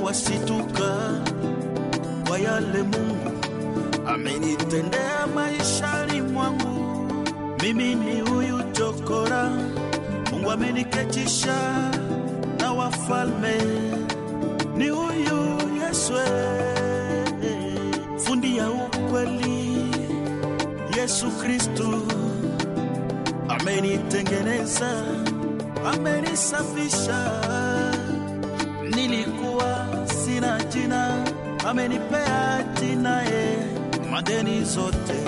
mwasituka kwa yale Mungu amenitendea maishani mwangu. Mimi ni huyu chokora, Mungu ameniketisha na wafalme. Ni huyu Yesu, fundi ya ukweli, Yesu Kristu amenitengeneza, amenisafisha. Nilikuwa sina jina, amenipea jina ye, madeni zote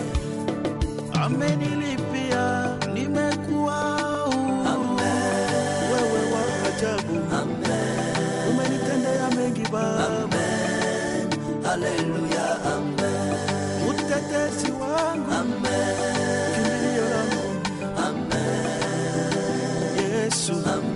amenilipia, nimekuwa huru. Wewe wa ajabu, umenitendea mengi Baba, Haleluya, amen, utetezi wangu, kimbilio langu, Yesu,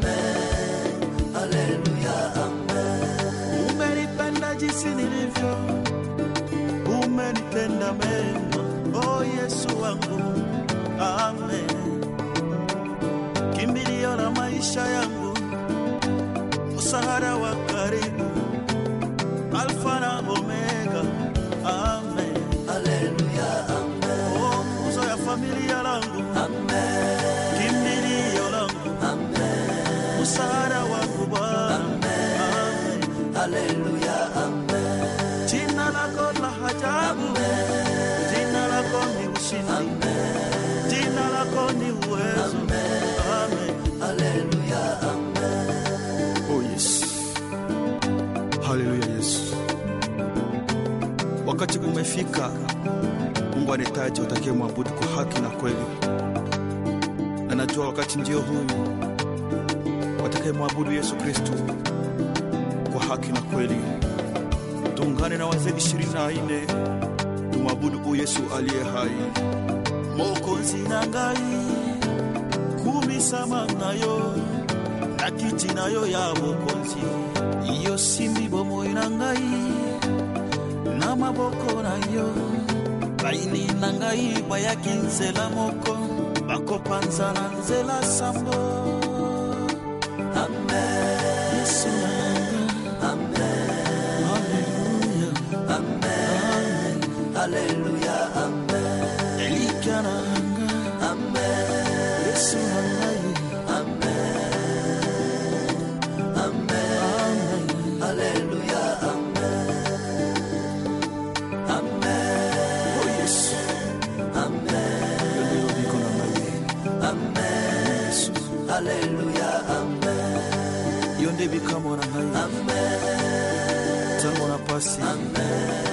haleluya, amen, umenipenda jinsi nilivyo, umenitenda mema, oh Yesu wangu, amen. Kimbilio la maisha yangu, msaada wa karibu, Alfa na Omega, amen. haleluya, amen, Oh, nguzo ya familia langu, amen, kimbilio langu, amen, msaada wangu Bwana, amen. haleluya, amen, Jina lako la ajabu, jina lako ni ushindi, jina lako ni uwezo. Amen. haleluya, amen, Oh yes. Haleluya Yesu. Wakati umefika, Mungu anahitaji utakie mwabudu kwa haki na kweli, na najua wakati ndio huyu watakaye mwabudu Yesu Kristo kwa haki na kweli. Tuungane na wazee ishirini na nne tumwabudu huyu Yesu aliye hai. Mokozi na ngai kumisama nayo na kiti nayo ya bokonzi iyo simbi bomoi na ngai na maboko na yo baini na ngai bayaki nzela moko bakopanza na nzela sambo yesu nanga haleluya haleluya, amen, elikya nanga amen, yesu na ngai amen haleluya, amen, amen, oh yesu amen, yo ndelo biko na ngai amen, yesu haleluya, amen, yo nde bikamwa na ngai amen, ntango na pasi amen,